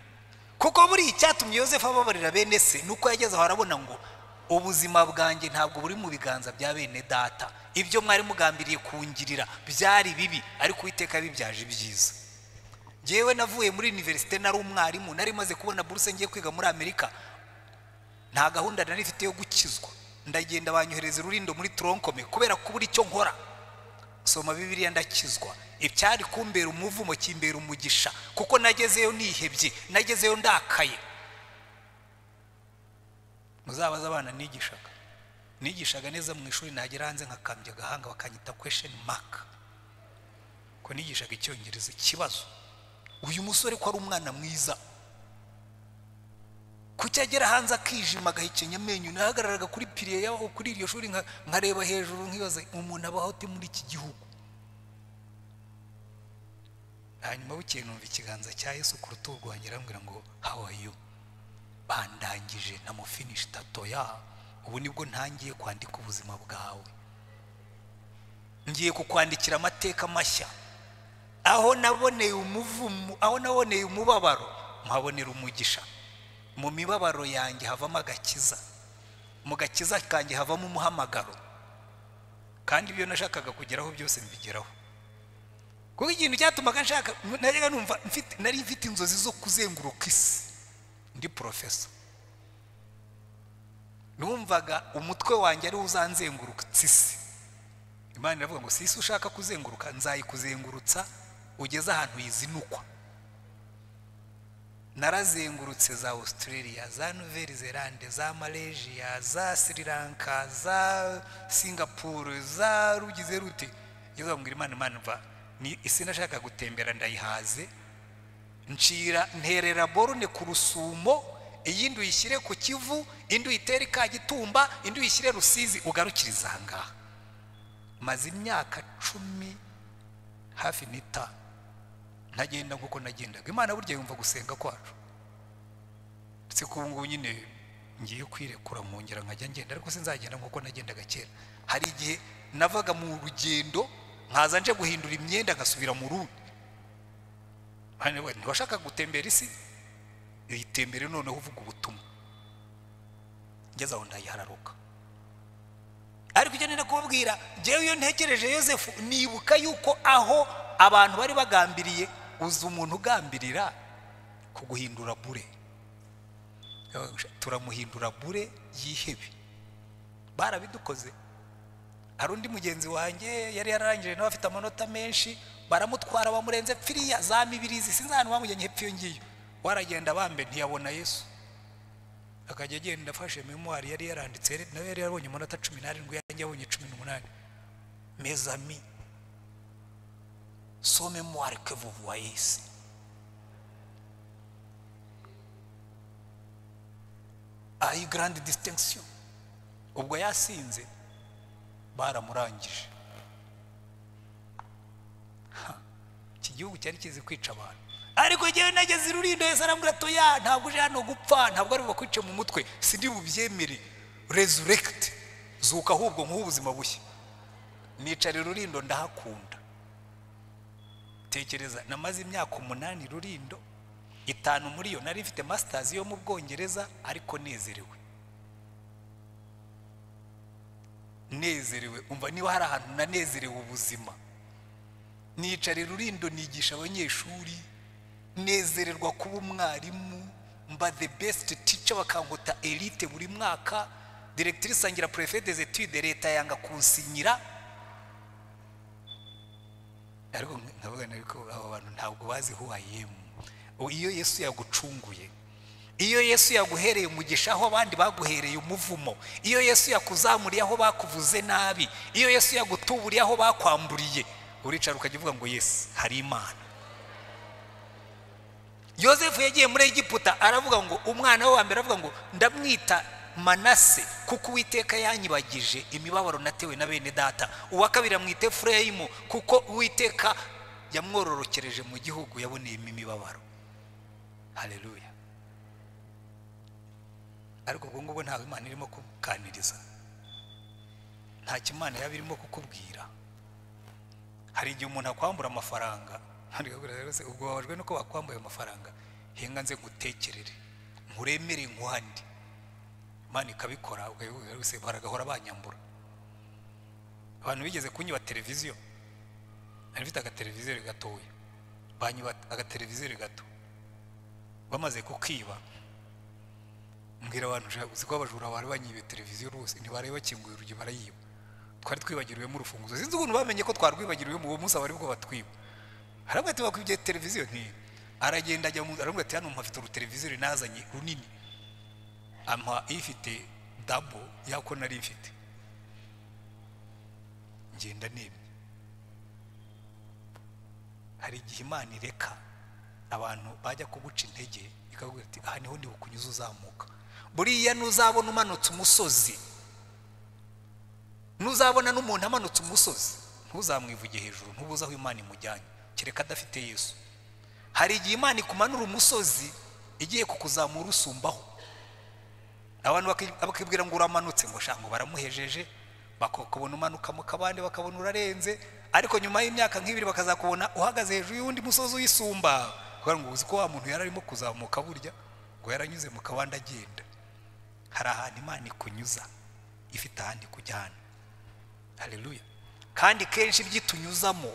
kuko buri icyatumye yosefu ababarira bene se ni uko yageze aho arabona ngo ubuzima bwanjye ntabwo buri mu biganza bya bene data ibyo mwari mugambiriye kungirira byari bibi ariko uwiteka bibyaje ibyiza ngewe navuye muri univerisite nari umwarimu nari maze kubona buruse ngiye kwiga muri amerika nta gahunda nari ifite yo gukizwa ndagenda banyohereza urulindo muri toronkome kubera ko ubura icyo nkora soma bibiriya ndakizwa ibyari kumbera umuvumo kimbera umugisha kuko nagezeyo nihebye nagezeyo ndakaye muzabaze abana nigishaga nigishaga neza mu ishuri nagera hanze nkakambya agahanga bakanyita kwesheni maka ko nigishaga icyongereza ikibazo uyu musore ko ari umwana mwiza kuki agera hanze akijima agahekenya amenyo nahagararaga kuri piriye yaho kuri iryo shuri nkareba hejuru nkibaza umuntu abaho ate muri iki gihugu hanyuma bukeye numva ikiganza cya yesu ku rutugu arambwira ngo hawayu bandangije namufinishi tatoya ubu nibwo ntangiye kwandika ubuzima bwawe ngiye kukwandikira amateka mashya aho naboneye umuvumo aho naboneye umubabaro mpabonera umugisha mu mibabaro yanjye havamo agakiza mu gakiza kanjye havamo umuhamagaro kandi ibyo nashakaga kugeraho byose mbigeraho kuko ikintu cyatumaga nshaka najyaga numva nari mfite inzozi zo kuzenguruka isi ndi porofesa numvaga umutwe wanjye ariwo uzanzengurutsa isi imana iravuga ngo si isi ushaka kuzenguruka nzayikuzengurutsa ugeze ahantu yizinukwa narazengurutse za australia za nouvelle zelande za malaysia za sri lanka za singapore za rugize rute ngeze bambwira imana imana mva ni isi nashaka gutembera ndayihaze ncira nterera borune ku rusumo iyindi uyishyire ku kivu indi uyitere ikagitumba indi uyishyire rusizi ugarukiriza aha ngaha maze imyaka cumi hafi n'itanu ntagenda nk'uko nagendaga imana burya yumva gusenga kwacu ndetse ko ubu ngubu nyine ngiye kwirekura nkongera nkajya ngenda ariko sinzagenda nk'uko nagendaga kera hari igihe navaga mu rugendo nkaza nje guhindura imyenda ngasubira mu rundi ntiwashaka gutembera isi yitembere noneho uvuga ubutumwa ngeze aho ndayihararuka ariko icyo nenda kubabwira ngewe iyo ntekereje yosefu nibuka yuko aho abantu bari bagambiriye uzi umuntu ugambirira kuguhindura bure turamuhindura bure yihebe barabidukoze hari undi mugenzi wanjye yari yararangije nawe afite amanota menshi baramutwara bamurenze pfiriya za mibirizi sinzi ahantu bamujyanye hepfo iyo ngiyo waragenda bambe ntiyabona yesu akajya agenda afashe memuwari yari yaranditse nawe yari yarabonye amanota cumi n'arindwi yanjye yabonye cumi n'umunani mezami so memuwari ke vuvuwa yesi ayi garandi disitensiyo ubwo yasinze baramurangije iki gihugu cyari kizi kwica abantu ariko ngewe nageze irurindo yose arambwira ati ya ntabwo uje hano gupfa ntabwo ari bukwice mu mutwe si ndi bubyemere rezurekiti zuka ahubwo nk'ubu ubuzima bushya nicara irurindo ndahakunda tekereza namaze imyaka umunani rurindo itanu muri yo nari ifite masitazi yo mu bwongereza ariko nezerewe nezerewe umva niba hari ahantu nanezerewe ubuzima nicara rurindo nigisha abanyeshuri nezererwa kuba umwarimu mba the best teacher bakangota elite buri mwaka directrice angira prefet des etudes leta yanga kunsinyira ariko nkavuga ariko abo bantu ntabwo bazi who I am iyo yesu yagucunguye iyo yesu yaguhereye umugisha aho abandi baguhereye umuvumo iyo yesu yakuzamuriye aho bakuvuze nabi iyo yesu yagutuburiye aho bakwamburiye uricara ukajya uvuga ngo yesu hari imana yosefu yagiye muri egiputa aravuga ngo umwana we wa mbere aravuga ngo ndamwita manase kuko uwiteka yanyibagije imibabaro natewe na bene data uwa kabiri amwite fureyimu kuko uwiteka yamwororokereje mu gihugu yaboneyemo imibabaro hareruya ariko ubwo ngubwo ntabwo imana irimo kuganiriza nta kimana yaba irimo kukubwira hari igihe umuntu akwambura amafaranga ubwo babajwe nuko bakwambuye amafaranga henga nze ngutekerere nkuremere nkuhandi imana ikabikora baragahora banyambura abantu bigeze kunyuba televiziyo nari mfite agateleviziyo gatoya banyuba agateleviziyo gato bamaze kukiba mbwira abantu uzi ko abajura bari banyibiye televiziyo rwose ntibarebe bakinguye urugi barayiba twari twibagiriwemo urufunguzo sinzi ukuntu bamenye ko twarwibagiriwe mu uwo munsi abari bwo batwiba haravuga ati bakwibiye televiziyo ntiyo aragenda ajya mu aravuga ati hano mpafite uruteleviziyo rinazanye runini ampa ifite dabo yako nari mfite ngenda nemye hari igihe imana ireka abantu bajya kuguca intege ikabwira ati aha niho ntibukunyuze uzamuka buriya nuzabona umanutse umusozi nuzabona n'umuntu amanutse umusozi ntuzamwivuge hejuru ntubuze aho imana imujyanye kereka adafite yesu hari igihe imana ikumanura umusozi igiye kukuzamura usumbaho abantu bakibwira ngo uramanutse ngo shango baramuhejeje bakakubona umanukamo kabande bakabona urarenze ariko nyuma y'imyaka nk'ibiri bakazakubona uhagaze hejuru y'undi musozi uyisumba kubera ngo uzi ko wa muntu yari arimo kuzamuka burya ngo yaranyuze mu kabande agenda hari ahantu imana ikunyuza ifite ahandi ikujyana hareruya kandi kenshi ibyitunyuzamo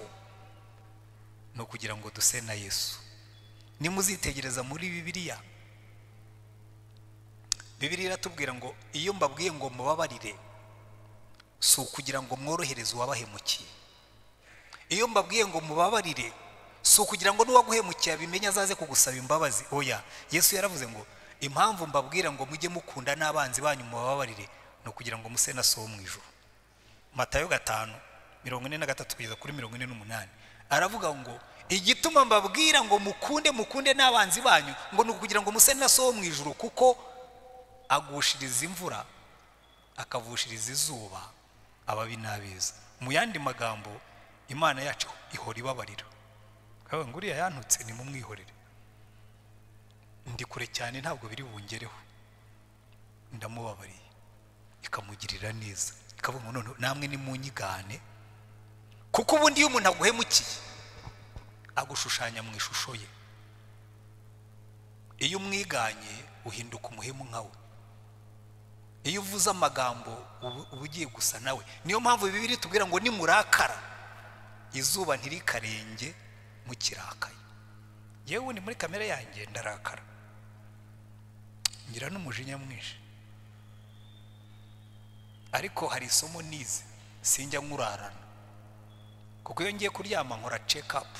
ni ukugira ngo duse na yesu nimuzitegereza muri bibiliya bibiliya iratubwira ngo iyo mbabwiye ngo mubabarire si ukugira ngo mworohereze uwabahemukiye iyo mbabwiye ngo mubabarire si ukugira ngo n'uwaguhemukiye abimenye azaze kugusaba imbabazi oya yesu yaravuze ngo impamvu mbabwira ngo mujye mukunda n'abanzi banyu mubabarire ni ukugira ngo muse na so mu ijoro matayo gatanu mirongo ine na gatatu kugeza kuri mirongo ine n'umunani aravuga ngo igituma mbabwira ngo mukunde mukunde n'abanzi banyu ngo ni ukugira ngo muse na so mu ijoro kuko agushiriza imvura akavushiriza izuba ababi n'abeza mu yandi magambo imana yacu ihora ibabarira nkaba nguriya yantutse nimumwihorere ndi kure cyane ntabwo biri bungereho ndamubabariye ikamugirira neza ikavuga ngo noneho namwe nimunyigane kuko ubundi iyo umuntu aguhemukiye agushushanya mu ishusho ye iyo umwiganye uhinduka umuhemu nkawe iyo uvuze amagambo uba ugiye gusa nawe niyo mpamvu bibiri tubwira ngo nimurakara izuba ntirikarenge mukirakaye yewe ni muri kamere yanjye ndarakara ngira n'umujinya mwinshi ariko hari isomo nize sinjya nkurarana kuko iyo ngiye kuryama nkora check up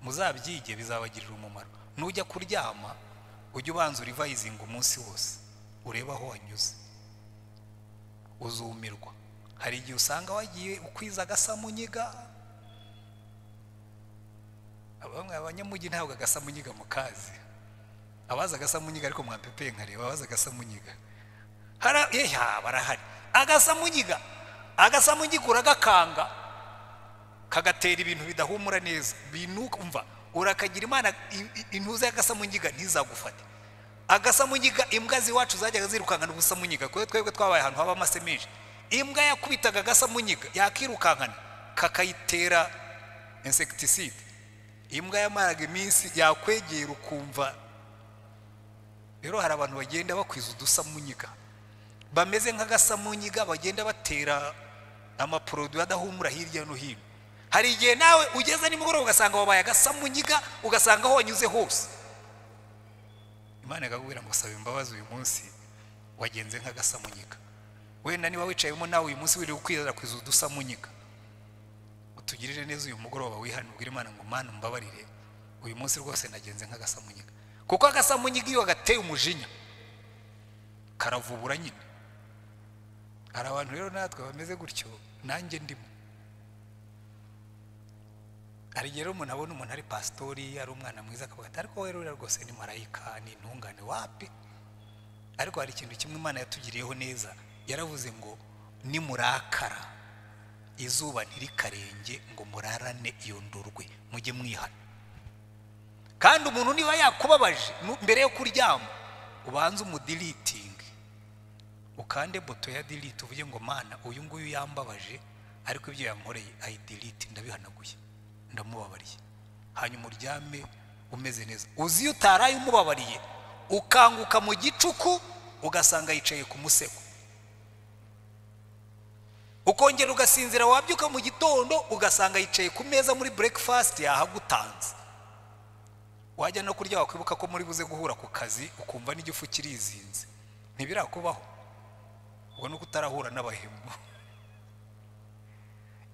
muzabyige bizabagirira umumaro nujya kuryama ujye ubanza urivayizinga umunsi wose urebe aho wanyuze uzumirwa hari igihe usanga wagiye ukwiza agasamunyiga bamwe abanyamugi ntabwo agasamunyiga mu kazi abaza agasamunyiga ariko mwampepeye nkareba abaza agasamunyiga hariya barahari agasamunyiga agasamunyiga uragakanga kagatera ibintu bidahumura neza binukumva urakagira imana intuza y'agasamunyiga ntizagufate agasamunyiga imbwa z'iwacu zajyaga zirukankana ubusamunyiga kubera twebwe twabaye ahantu haba amase menshi imbwa yakubitaga agasamunyiga yakirukankana kakayitera insekitiside imbwa yamaraga iminsi yakwegera ukumva rero hari abantu bagenda bakwiza udusamunyiga bameze nk'agasamunyiga bagenda batera amaporoduwi adahumura hirya no hino hari igihe nawe ugeze nimugoroba ugasanga wabaye agasamunyiga ugasanga aho wanyuze hose imana ikakubwira ngo saba imbabazi uyu munsi wagenze nk'agasamunyiga wenda niba wicayemo nawe uyu munsi wiri ukwirira kwiza udusamunyiga utugirire neza uyu mugoroba wihane ubwire imana ngo mana umbabarire uyu munsi rwose nagenze nk'agasamunyiga kuko agasamunyiga iyo gateye umujinya karavubura nyine hari abantu rero natwe bameze gutyo nanjye ndimo hari igihe rero umuntu abona umuntu ari pasitori ari umwana mwiza akavuga ati ariko rero rwose ni marayika ni intungane wapi ariko hari ikintu kimwe imana yatugiriyeho neza yaravuze ngo nimurakara izuba ntirikarenge ngo murarane iyo ndurwe mujye mwihana kandi umuntu niba yakubabaje mbere yo kuryama ubanze umudiritingi ukande boto ya diriti uvuge ngo mana uyu nguyu yambabaje ariko ibyo yankoreye ayidiriti ndabihanaguye ndamubabariye hanyuma uryame umeze neza uzi iyo utaraye umubabariye ukanguka mu gicuku ugasanga yicaye ku musego ukongera ugasinzira wabyuka mu gitondo ugasanga yicaye ku meza muri burekifasiti yahagutanze wajya no kurya wakwibuka ko muri buze guhura ku kazi ukumva n'igifu kirizinze ntibirakubaho ubwo nuko utarahura n'abahemu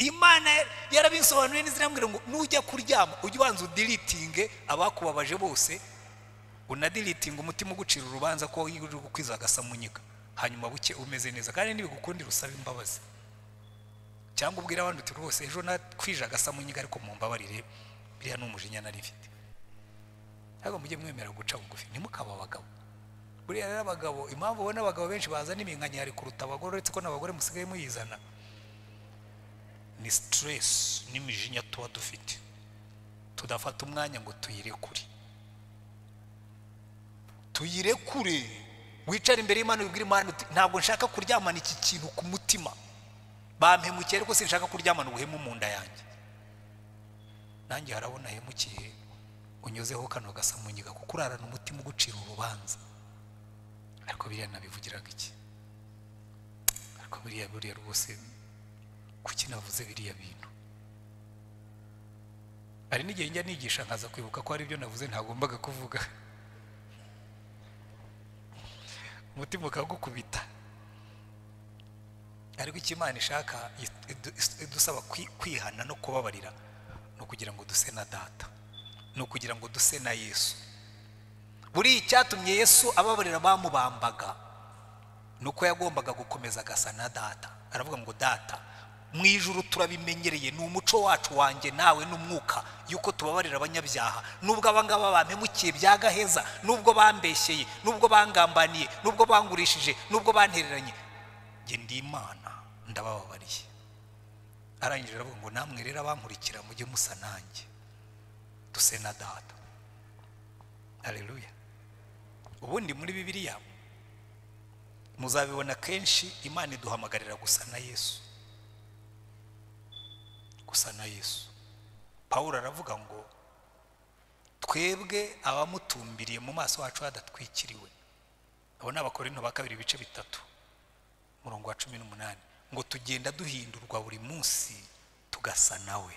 imana yarabisobanuye neza irambwira ngo nujya kuryama ujye ubanza udiritinge abakubabaje bose unadiritinge umutima ugucira urubanza ko uri gukwiza agasamunyiga hanyuma buke umeze neza kandi ntibigukundi rusaba imbabazi cyangwa ubwire abandi uti rwose ejo nakwije agasamunyiga ariko mu mbabarire biriya ni umujinya nari mfite ntabwo mujye mwemera guca bugufi ntimukaba abagabo buriya rero abagabo impamvu ubona abagabo benshi bazana iminkanyari kuruta abagore uretse ko n'abagore musigaye muyizana ni siteresi n'imijinya tuba dufite tudafata umwanya ngo tuyirekure tuyirekure wicare imbere y'imana wibwira imana uti ntabwo nshaka kuryamana iki kintu ku mutima bampemukiye ariko sinshaka kuryamana ubuhemu mu nda yanjye nanjye harabona hemukiye unyuzeho kano gasamunyiga kuko urarana umutima ugucira urubanza ariko biriya nabivugiraga iki ariko biriya buriya rwose kuki navuze biriya bintu hari n'igihe njya nigisha nkaza kwibuka ko hari ibyo navuze ntagombaga kuvuga umutima ukagukubita ariko icyo imana ishaka idusaba kwihana no kubabarira ni ukugira ngo duse na data ni ukugira ngo duse na yesu buriya icyatumye yesu ababarira bamubambaga ni uko yagombaga gukomeza agasa na data aravuga ngo data mu ijoro turabimenyereye ni umuco wacu wanjye nawe n'umwuka yuko tubabarira abanyabyaha nubwo abangaba bampemukiye bya gaheza nubwo bambeshyeye nubwo bangambaniye nubwo bangurishije nubwo bantereranye njye ndi imana ndabababariye arangije aravuga ngo namwe rero abankurikira mujye musa nanjye duse na data hareruya ubundi muri bibiliya muzabibona kenshi imana iduhamagarira gusa na yesu gusa na yesu paul aravuga ngo twebwe abamutumbiriye mu maso hacu hadatwikiriwe abo ni abakorinto ba kabiri ibice bitatu umurongo wa cumi n'umunani ngo tugenda duhindurwa buri munsi tugasa nawe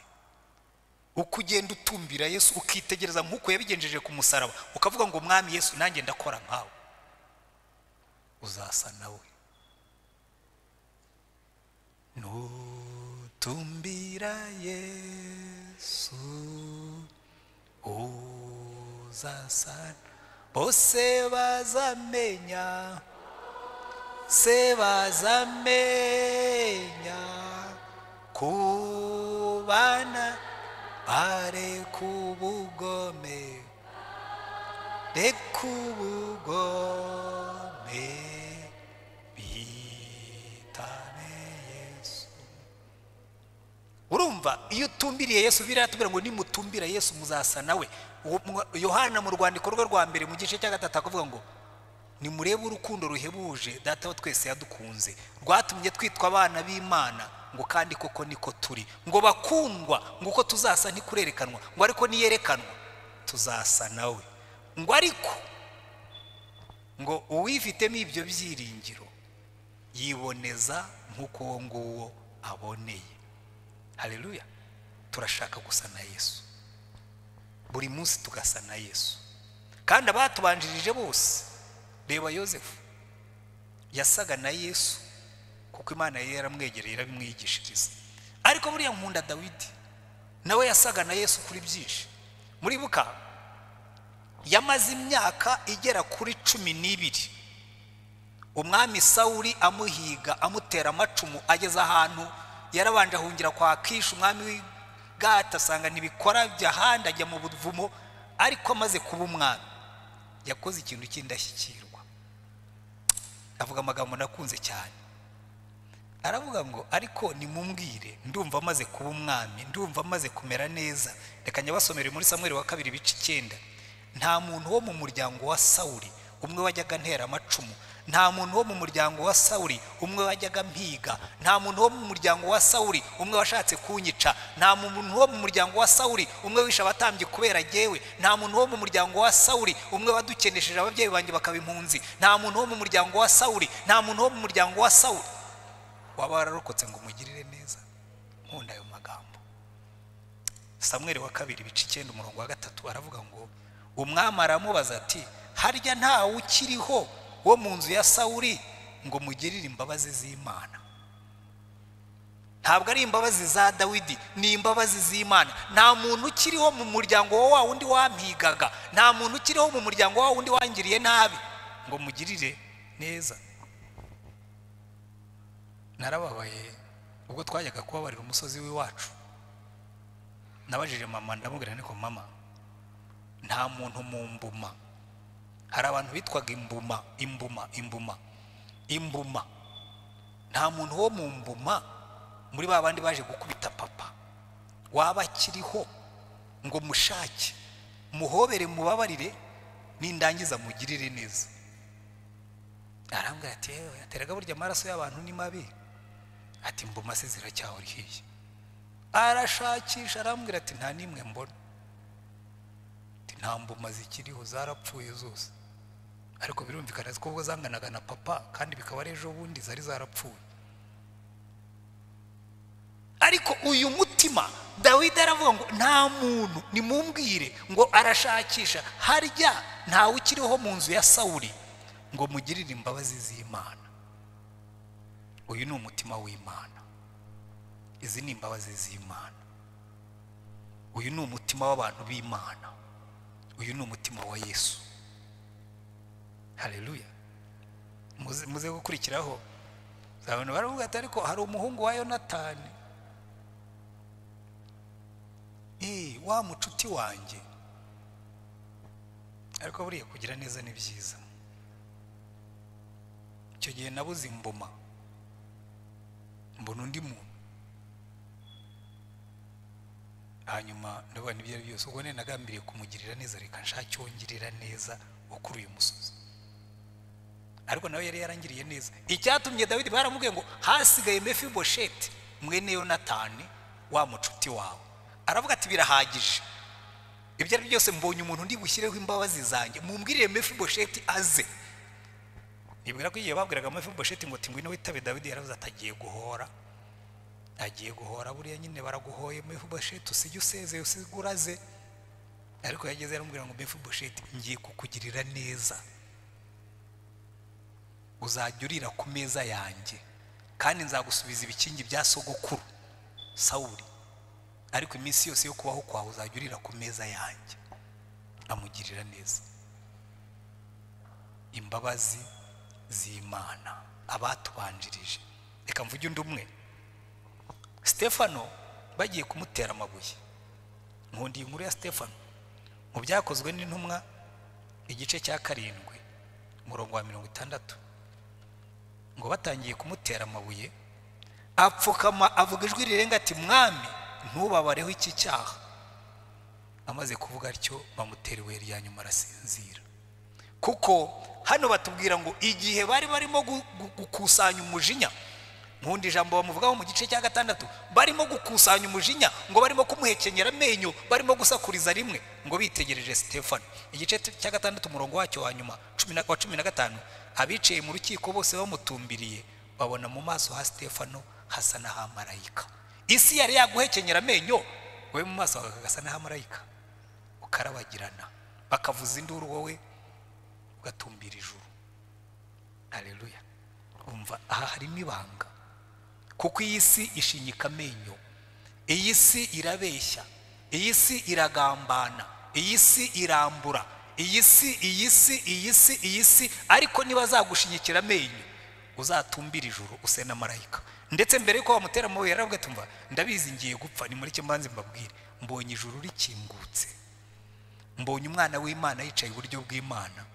uko ugenda utumbira yesu ukitegereza nk'uko yabigenjeje ku musaraba ukavuga ngo mwami yesu nanjye ndakora nkawe uzasa nawe nutumbira yesu uzasa bose bazamenya se bazamenya kubana bareka ubugome reka ubugome bitane yesu urumva iyo utumbiriye yesu biriya tubwira ngo nimutumbira yesu muzasa nawe Uwo mwa- yohana mu rwandiko rwe rwa mbere mu gice cya gatatu akavuga ngo nimurebe urukundo ruhebuje data wa twese yadukunze rwatumye twitwa abana b'imana ngo kandi koko niko turi ngo bakundwa ngo uko tuzasa ntikurerekanwa ngo ariko niyerekanwa tuzasa nawe ngo ariko ngo uwifitemo ibyo byiringiro yiboneza nk'uko uwo nguwo aboneye hareruya turashaka gusa na yesu buri munsi tugasa na yesu kandi abatubanjirije bose reba yosefu yasaga na yesu kuko imana yari yaramwegereye irabimwigishiriza ariko buriya nkunda dawidi nawe yasaga na yesu kuri byinshi muribuka yamaze imyaka igera kuri cumi n'ibiri umwami sawuri amuhiga amutera amacumu ageze ahantu yarabanje ahungira kwa kishi umwami w'igata asanga ntibikora ajya ahandi ajya mu buvumo ariko amaze kuba umwami yakoze ikintu cy'indashyikirwa avuga amagambo nakunze cyane aravuga ngo ariko nimumbwire ndumva amaze kuba umwami ndumva amaze kumera neza reka nyabasomere muri samweri wa kabiri ibice icyenda nta muntu wo mu muryango wa sawuri umwe wajyaga antera amacumu nta muntu wo mu muryango wa sawuri umwe wajyaga mpiga nta muntu wo mu muryango wa sawuri umwe washatse kunyica nta muntu wo mu muryango wa sawuri umwe wishe abatambyi kubera jyewe nta muntu wo mu muryango wa sawuri umwe wadukenesheje ababyeyi banjye bakaba impunzi nta muntu wo mu muryango wa sawuri nta muntu wo mu muryango wa sawuri waba wararokotse ngo umugirire neza nkunda ayo magambo samweri wa kabiri ibice icyenda umurongo wa gatatu aravuga ngo umwami aramubaza ati harya ntawe ukiriho wo mu nzu ya sawuri ngo mugirire imbabazi z'imana ntabwo ari imbabazi za dawidi ni imbabazi z'imana nta muntu ukiriho mu muryango wa wa wundi wampigaga nta muntu ukiriho mu muryango wa wundi wangiriye nabi ngo mugirire neza narababaye ubwo twajyaga kubabarira umusozi w'iwacu nabajije mama ndamubwira niko mama nta muntu mu mbuma hari abantu bitwaga imbuma imbuma imbuma imbuma nta muntu wo mu mbuma muri ba bandi baje gukubita papa waba akiriho ngo mushake muhobere mubabarire nindangiza mugirire neza arambwira ati yewe ateraga burya amaraso y'abantu ni mabi ati mbuma se ziracyahora ihiye arashakisha arambwira ati nta n'imwe mbona ati nta mbuma zikiriho zarapfuye zose ariko birumvikana ko ubwo zanganaga na papa kandi bikaba ari ejo bundi zari zarapfuye ariko uyu mutima dawidi aravuga ngo nta muntu nimumbwire ngo arashakisha harya ntawe ukiriho mu nzu ya sawuri ngo mugirire imbabazi z'imana uyu ni umutima w'imana izi ni imbabazi z'imana uyu ni umutima w'abantu b'imana uyu ni umutima wa yesu hareruya muze muze gukurikiraho abantu baravuga ati ariko hari umuhungu wa yonatani Eh, wa mucuti wanjye ariko buriya kugira neza ni byiza icyo gihe nabuze imbuma mbona undi muntu hanyuma ndabona ibyo ari byo byose ubwo nari nagambiriye kumugirira neza reka nshake wongirira neza ukuri uyu musozi ariko nawe yari yarangiriye neza icyatumye dawidi baramubwiye ngo hasigaye mefibosheti mwene yonatani wa mucuti wawe aravuga ati birahagije ibyo ari byo byose mbonye umuntu ndi bushyireho imbabazi zanjye mumbwirire mefibosheti aze nibwira ko igihe babwiraga mefibosheti ngo tingwino witabe dawidi yaravuze ati agiye guhora agiye guhora buriya nyine baraguhoye mefibosheti usige usezeye usige uraze ariko yageze yaramubwira ngo mefibosheti ngiye kukugirira neza uzajya urira ku meza yanjye kandi nzagusubiza ibikingi bya sogokuru sawuri ariko iminsi yose yo kubaho kwawe uzajya urira ku meza yanjye amugirira neza imbabazi z'imana abatubanjirije reka mvuge undi umwe stefano bagiye kumutera amabuye nkundi inkuru ya stefano mu byakozwe n'intumwa igice cya karindwi umurongo wa mirongo itandatu ngo batangiye kumutera amabuye apfukama avuga ijwi rirenga ati mwami ntubabareho iki cyaha amaze kuvuga atyo bamutera ibuye rya nyuma arasinzira kuko hano batubwira ngo igihe bari barimo gukusanya umujinya nkundi ijambo bamuvugaho mu gice cya gatandatu barimo gukusanya umujinya ngo barimo kumuhekenyera amenyo barimo gusakuriza rimwe ngo bitegereje stefano igice cya gatandatu umurongo wacyo wa nyuma wa cumi na gatanu abicaye mu rukiko bose bamutumbiriye babona mu maso ha stefano hasa n'ahamarayika isi yari yaguhekenyera amenyo wowe mu maso hawe hagasa n'ahamarayika ukarabagirana bakavuza induru wowe ugatumbira ijuru hareruya umva aha harimo ibanga kuko iyi si ishinyika amenyo iyi si irabeshya iyi si iragambana iyi si irambura iyi si iyi si iyi si iyi si ariko niba azagushinyikira amenyo uzatumbira ijuru use na marayika ndetse mbere yuko wamutera amabuye yaravuga ati mva ndabizi ngiye gupfa ni muri mbanze mbabwire mbonye ijuru rikingutse mbonye umwana w'imana yicaye iburyo bw'imana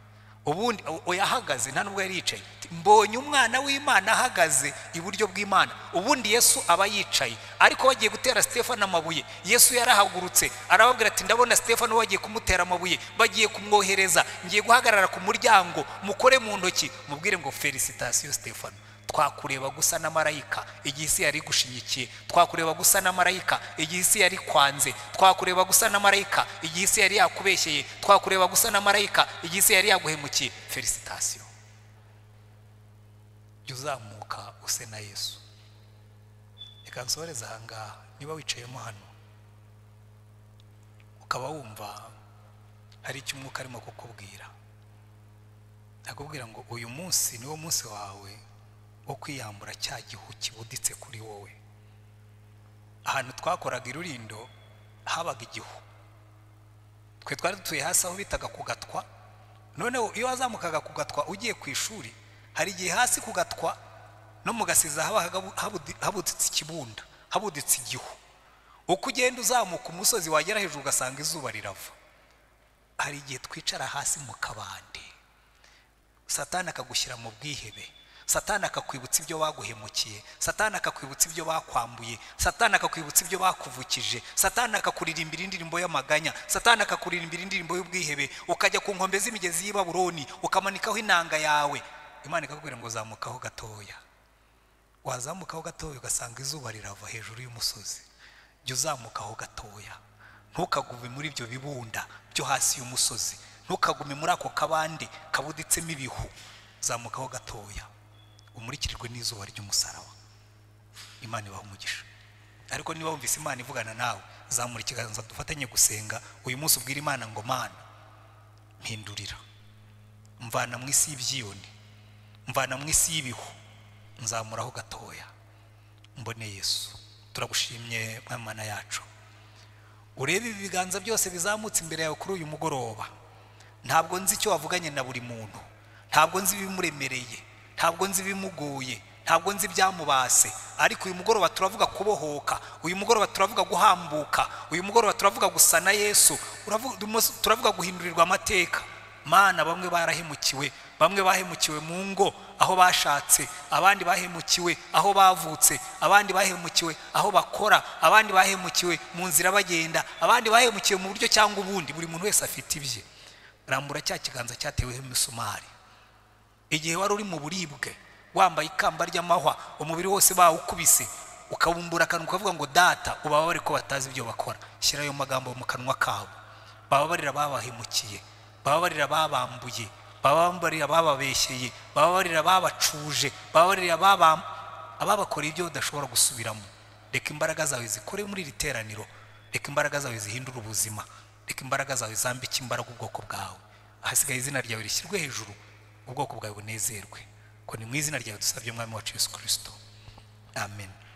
ubundi oya ahagaze nta nubwo yari yicaye mbonye umwana w'imana ahagaze iburyo bw'imana ubundi yesu aba yicaye ariko bagiye gutera stefano amabuye yesu yarahagurutse arababwira ati ndabona stefano bagiye kumutera amabuye bagiye kumwohereza ngiye guhagarara ku muryango mukore mu ntoki mubwire ngo felicitasiyo stefano twakureba gusa na marayika igihe isi yari igushinyikiye twakureba gusa na marayika igihe isi yari kwanze twakureba gusa na marayika igihe isi yari yakubeshyeye twakureba gusa na marayika igihe isi yari yaguhemukiye felicitasiyo jya uzamuka use na yesu reka nsohoreze aha ngaha niba wicayemo hano ukaba wumva hari icyo umwuka arimo kukubwira akubwira ngo uyu munsi niwo munsi wawe wo kwiyambura cya gihu kibuditse kuri wowe ahantu twakoraga irurindo habaga igihu twe twari dutuye hasi aho bitaga kugatwa noneho iyo wazamukaga kugatwa ugiye ku ishuri hari igihe hasi kugatwa no mu gasiza haba habuditse ikibunda habuditse igihu uko ugenda uzamuka umusozi wagera hejuru ugasanga izuba rirava hari igihe twicara hasi mu kabande satani akagushyira mu bwihebe satani akakwibutsa ibyo baguhemukiye satani akakwibutsa ibyo bakwambuye satani akakwibutsa ibyo bakuvukije satani akakuririmbira indirimbo y'amaganya satani akakuririmbira indirimbo y'ubwihebe ukajya ku nkombe z'imigezi y'i baburoni ukamanikaho inanga yawe imana ikakubwira ngo zamukaho gatoya wazamukaho gatoya ugasanga izuba rirava hejuru y'umusozi jya uzamukaho gatoya ntukagume muri ibyo bibunda byo hasi y'umusozi ntukagume muri ako kabande kabuditsemo ibihu zamukaho gatoya umurikirijwe n'izuba ry'umusaraba imana ibaha umugisha ariko niba wumvise imana ivugana nawe zamura ikiganza dufatanye gusenga uyu munsi ubwira imana ngo mana mpindurira mvana mu isi y'ibyiyoni mvana mu isi y'ibihu nzamuraho gatoya mbone yesu turagushimye mwana yacu urebe ibi biganza byose bizamutse imbere yawe kuri uyu mugoroba ntabwo nzi icyo wavuganye na buri muntu ntabwo nzi ibimuremereye ntabwo nzi ibimuguye ntabwo nzi ibyamubase ariko uyu mugoroba turavuga kubohoka uyu mugoroba turavuga guhambuka uyu mugoroba turavuga gusa na yesu turavuga guhindurirwa amateka mana bamwe barahemukiwe bamwe bahemukiwe mu ngo aho bashatse abandi bahemukiwe aho bavutse abandi bahemukiwe aho bakora abandi bahemukiwe mu nzira bagenda abandi bahemukiwe mu buryo cyangwa ubundi buri muntu wese afite ibye rambura cya kiganza cyateweho imisumari igihe wari uri mu buribwe wambaye ikamba ry'amahwa umubiri wose bawukubise ukabumbura akantu ukavuga ngo data ubababare ko batazi ibyo bakora shyira ayo magambo mu kanwa kabo bababarira babahemukiye bababarira babambuye bababarira bababeshyeye bababarira babacuje bababarira ababakoreye ibyo udashobora gusubiramo reka imbaraga zawe zikore muri iri teraniro reka imbaraga zawe zihindure ubuzima reka imbaraga zawe zambike imbaraga ubwoko bwawe ahasigaye izina ryawe rishyirwe hejuru ubwoko bwawe bunezerwe ni mu izina ryawe dusabye umwami wacu yesu kirisito amen